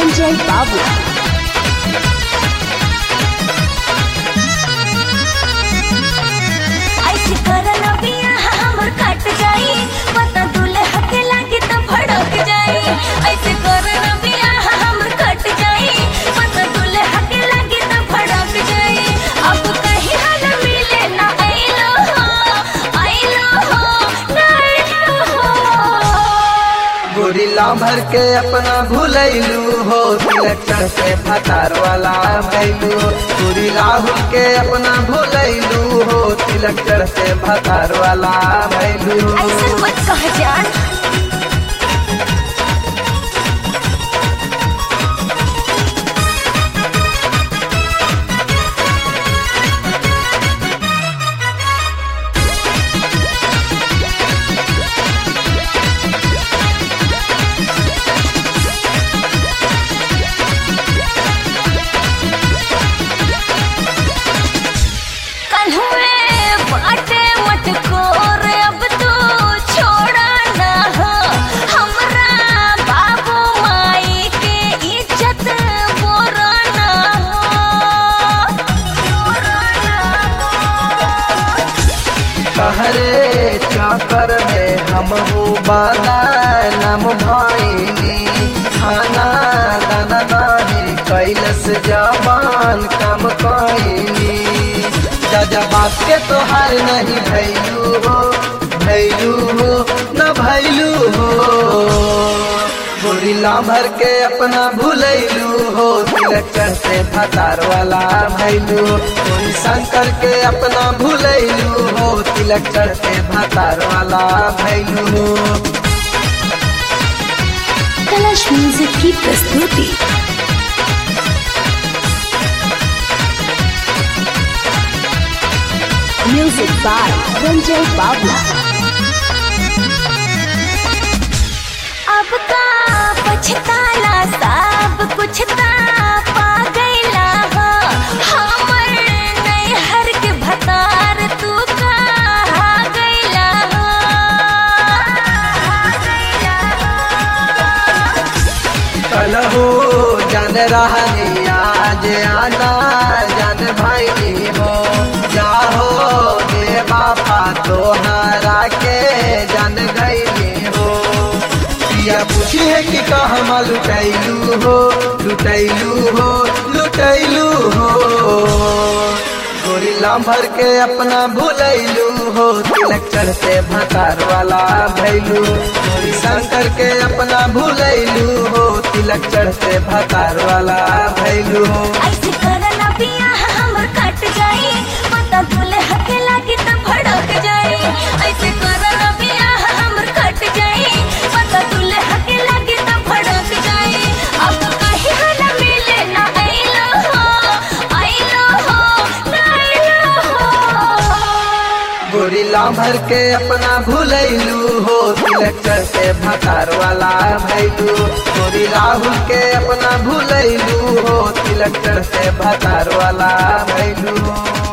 Ranjay Babu. ऐसे करल बियाह हमर कट जाई पता दुल्हा के लागे त भड़क जाई ऐसे करल बियाह हमर कट जाई पता दुल्हा के लागे त भड़क जाई अब कहीं हाल मिले ना आइलो हो आइलो हो ना आइलो हो गोरिल्ला भर के अपना भूलैलू हो तिलक्षण से फतार वाला भैलू गोरी राहुल के अपना भूलैलू हो तिलक्षण से फतार वाला भैलू ऐसे मत कह जान कन्हुए बाटे मटकोर अब तू छोड़ा ना हो हमरा बाबू माई के इज्जत बोरा ना हो बोरा ना हो कहरे चाकर में हम हो बाला नम भाईनी खाना दाना नाही कैलस जबान कम कैनी जजा बात के तोहार नहीं भैलू हो भैलू हो न भैलू हो गोरिल्ला भर के अपना भूलैलू हो तिलक्षण से फतार वाला भैलू गोरी शंकर के अपना भूलैलू हो तिलक्षण से फतार वाला भैलू कलश म्यूजिक की प्रस्तुति म्यूजिक बाय रंजय बाबू अब का पछताला सब कुछ ता पा गईला हो हमर नैहर के भतार तू का गईला हो कल हो जान रहनी आज आना जान भाई हो जाहो दे बापा तोहरा के जान गई हो या पूछिए कि कहमा लुटैलू हो लुटैलू हो लुटैलू हो गोरिल्ला भर के अपना भूलैलू हो तिलक्षण से भतार वाला भैलू गोरी शंकर के अपना भूलैलू हो तिलक्षण से भतार वाला भैलू ऐसे करला बियाह हमर कट जाई पता दुल्हा के लागे त भड़क जाई ऐसे करला बियाह हमर कट जाई पता दुल्हा के लागे त भड़क जाई अब कहीं हाल मिले ना आइलो हो आइलो हो ना आइलो हो गोरिल्ला भर के अपना भूलैलू हो तिलक्षण से भतार वाला भैलू गोरी राहुल के अपना भूलैलू हो तिलक्षण से भतार वाला भैलू